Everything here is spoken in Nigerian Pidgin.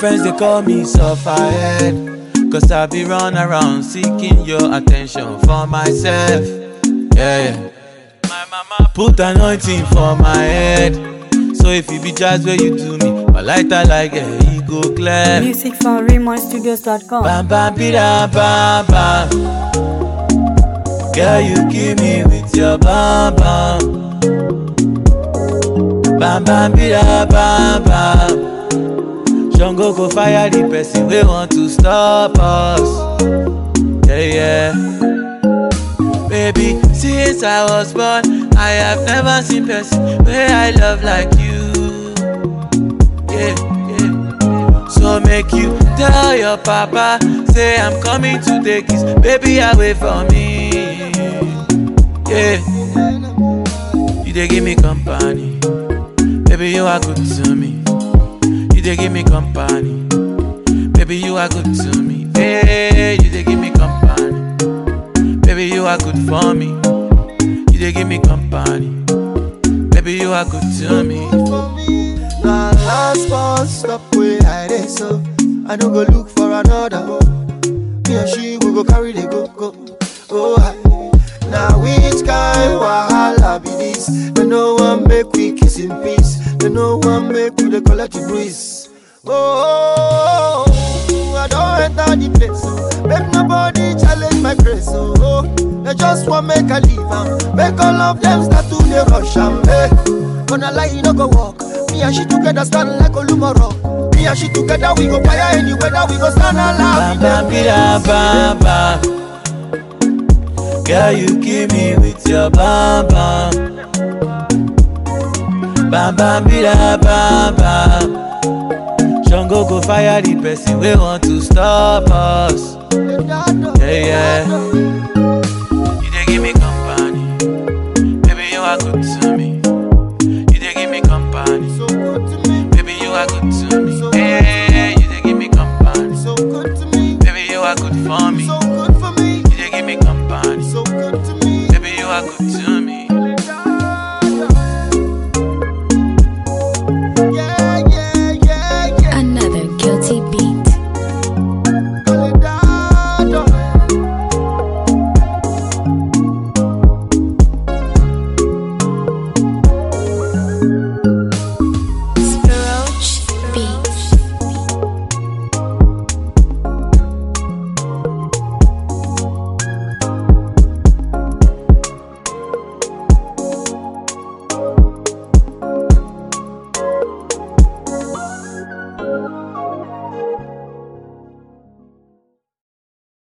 friends they call me sufferhead. Cause I be run around seeking your attention for myself. Yeah, yeah. My mama put anointing for my head. So if you be jazz where you do me, my lighter like a yeah, go clear. Music from RaymonStudios.com. Bam bam bida bam bam. Girl, you kill me with your bam bam. Bam bam bida bam bam. Jungle go fire the person we want to stop us. Yeah, yeah. Baby, since I was born, I have never seen person where I love like you. Yeah, yeah. So make you tell your papa, say I'm coming to take his baby away from me. Yeah. You they give me company. Baby, you are good to me. You they give me company. Baby, you are good to me. Hey, you they give me company. Baby, you are good for me. You they give me company. Baby, you are good to me. Now last bus stop where I dey so I don't go look for another Me and she we go carry the go go Oh hi Now which kind wahala be this They no one make we kiss in peace They no one make we dey collect the breeze Oh, I don't enter the place oh. Make nobody challenge my grace oh, oh. They just want make I leave am Make all of them start to dey rush am hey. Gonna lie, you no go walk Me and she together stand like Olumoro Me and she together we go fire any weather We go stand alive Bam bam bida bam bam. Girl, you kill me with your bam bam. Bam bam bida bam bam. Jungle go fire the person we want to stop us. Yeah, yeah. You they give me company. Baby, you are good to me.